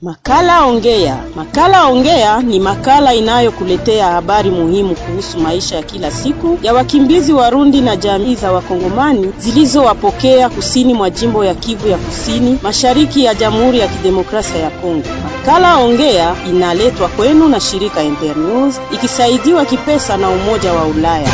Makala Ongea. Makala Ongea ni makala inayokuletea habari muhimu kuhusu maisha ya kila siku ya wakimbizi Warundi na jamii za Wakongomani zilizowapokea kusini mwa jimbo ya Kivu ya Kusini, mashariki ya Jamhuri ya Kidemokrasia ya Kongo. Makala Ongea inaletwa kwenu na shirika Internews ikisaidiwa kipesa na Umoja wa Ulaya.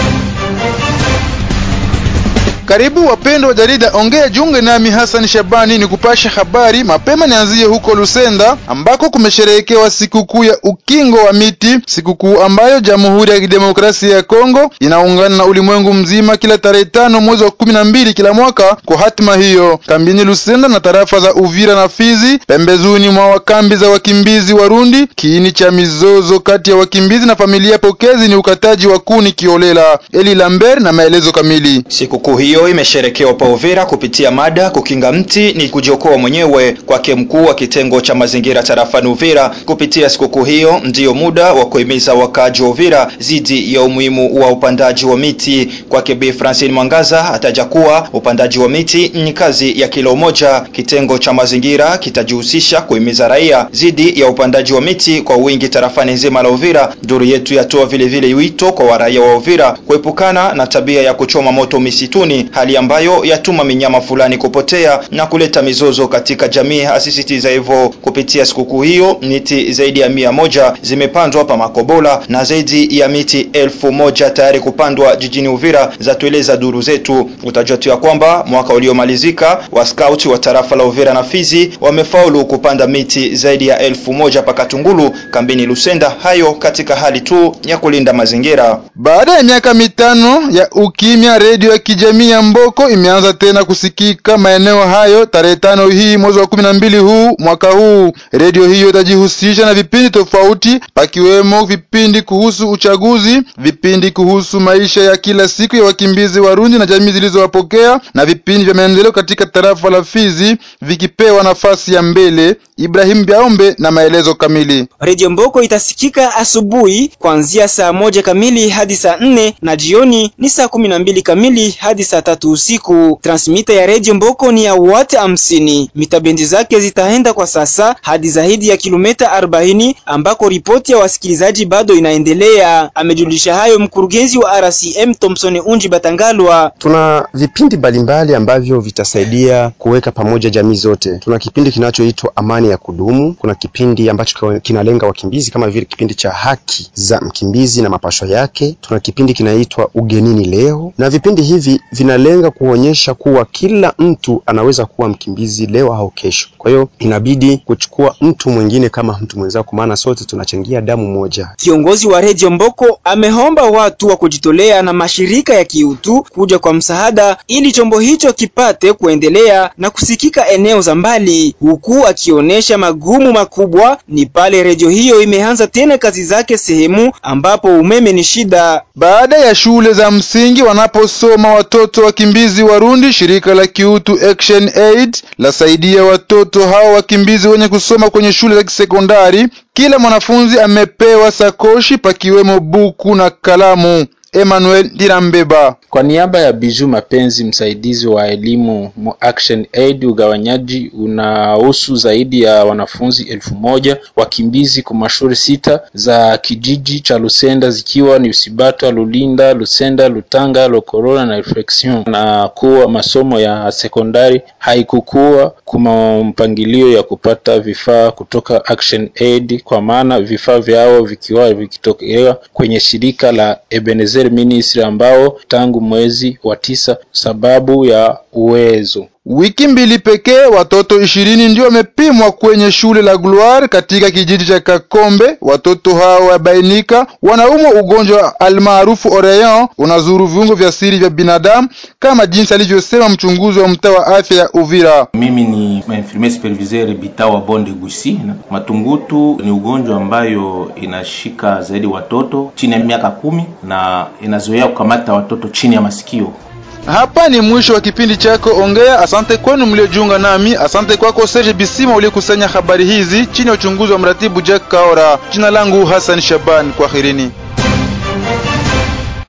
Karibu wapendwa wa jarida Ongea, junge nami Hassan Shabani ni kupasha habari mapema. Nianzie huko Lusenda ambako kumesherehekewa sikukuu ya ukingo wa miti, sikukuu ambayo Jamhuri ya Kidemokrasia ya Kongo inaungana na ulimwengu mzima kila tarehe tano mwezi wa kumi na mbili kila mwaka kwa hatima hiyo. Kambini Lusenda na tarafa za Uvira na Fizi, pembezoni mwa kambi za wakimbizi Warundi, kiini cha mizozo kati ya wakimbizi na familia pokezi ni ukataji wa kuni kiolela. Eli Lambert na maelezo kamili. Sikukuu hiyo imesherekewa pa Uvira kupitia mada kukinga mti ni kujiokoa mwenyewe kwake mkuu wa kitengo cha mazingira tarafani Uvira. Kupitia sikukuu hiyo ndiyo muda wa kuhimiza wakaaji wa Uvira zidi ya umuhimu wa upandaji wa miti. Kwake Bi Francine Mwangaza ataja kuwa upandaji wa miti ni kazi ya kila umoja. Kitengo cha mazingira kitajihusisha kuhimiza raia zidi ya upandaji wa miti kwa wingi tarafani nzima la Uvira. Duru yetu yatoa vile vile wito kwa waraia wa Uvira kuepukana na tabia ya kuchoma moto misituni hali ambayo yatuma minyama fulani kupotea na kuleta mizozo katika jamii. Asisitiza hivyo. Kupitia sikukuu hiyo, miti zaidi ya mia moja zimepandwa pa Makobola na zaidi ya miti elfu moja tayari kupandwa jijini Uvira, zatueleza duru zetu. Utajua tu ya kwamba mwaka uliomalizika wa scout wa tarafa la Uvira na Fizi wamefaulu kupanda miti zaidi ya elfu moja pa Katungulu kambini Lusenda, hayo katika hali tu ya kulinda mazingira. Baada ya miaka mitano ya ukimya, redio ya kijamii ya Mboko imeanza tena kusikika maeneo hayo tarehe tano hii mwezi wa kumi na mbili huu mwaka huu. Redio hiyo itajihusisha na vipindi tofauti, pakiwemo vipindi kuhusu uchaguzi, vipindi kuhusu maisha ya kila siku ya wakimbizi Warundi na jamii zilizowapokea na vipindi vya maendeleo katika tarafa la Fizi vikipewa nafasi ya mbele. Ibrahim Biaombe na maelezo kamili. Redio Mboko itasikika asubuhi kuanzia saa moja kamili hadi saa nne na jioni ni saa kumi na mbili kamili hadi saa tatu usiku. Transmita ya redio Mboko ni ya wati hamsini. Mitabendi zake zitaenda kwa sasa hadi zaidi ya kilomita arobaini ambako ripoti ya wasikilizaji bado inaendelea. Amejulisha hayo mkurugenzi wa RCM Thompson Unji Batangalwa. Tuna vipindi mbalimbali ambavyo vitasaidia kuweka pamoja jamii zote. Tuna kipindi kinachoitwa amani ya kudumu. Kuna kipindi ambacho kinalenga wakimbizi kama vile kipindi cha haki za mkimbizi na mapasho yake. Tuna kipindi kinaitwa ugenini leo, na vipindi hivi vinalenga kuonyesha kuwa kila mtu anaweza kuwa mkimbizi leo au kesho. Kwa hiyo inabidi kuchukua mtu mwingine kama mtu mwenzako, maana sote tunachangia damu moja. Kiongozi wa redio Mboko ameomba watu wa kujitolea na mashirika ya kiutu kuja kwa msaada ili chombo hicho kipate kuendelea na kusikika eneo za mbali, huku akionyesha magumu makubwa ni pale redio hiyo imeanza tena kazi zake sehemu ambapo umeme ni shida. Baada ya shule za msingi wanaposoma watoto wakimbizi Warundi, shirika la kiutu Action Aid lasaidia watoto hao wakimbizi wenye kusoma kwenye shule za kisekondari. Kila mwanafunzi amepewa sakoshi pakiwemo buku na kalamu. Emmanuel Dirambeba. Kwa niaba ya Biju Mapenzi, msaidizi wa elimu mu Action Aid, ugawanyaji unahusu zaidi ya wanafunzi elfu moja wakimbizi kwa mashule sita za kijiji cha Lusenda zikiwa ni Usibata, Lulinda, Lusenda, Lutanga, Lokorona na Reflexion, na kuwa masomo ya sekondari haikukuwa kuma mpangilio ya kupata vifaa kutoka Action Aid, kwa maana vifaa vyao vikiwa vikitokea kwenye shirika la Ebenezer Ministry ambao tangu mwezi wa tisa sababu ya uwezo Wiki mbili pekee watoto ishirini ndio wamepimwa kwenye shule la Gloire katika kijiji cha Kakombe. Watoto hao wabainika wanaumwa ugonjwa almaarufu Orean unazuru viungo vya siri vya binadamu kama jinsi alivyosema mchunguzi wa mtaa wa afya ya Uvira. Mimi ni infirmier superviseur Bitawa Bonde Gusi. Matungutu ni ugonjwa ambayo inashika zaidi watoto chini ya miaka kumi na inazoea kukamata watoto chini ya masikio. Hapa ni mwisho wa kipindi chako Ongea. Asante kwenu mliojiunga nami. Asante kwako Serge Bisima uliokusanya habari hizi chini ya uchunguzi wa mratibu Jack Kaora. Jina langu Hassan Shaban, kwaherini.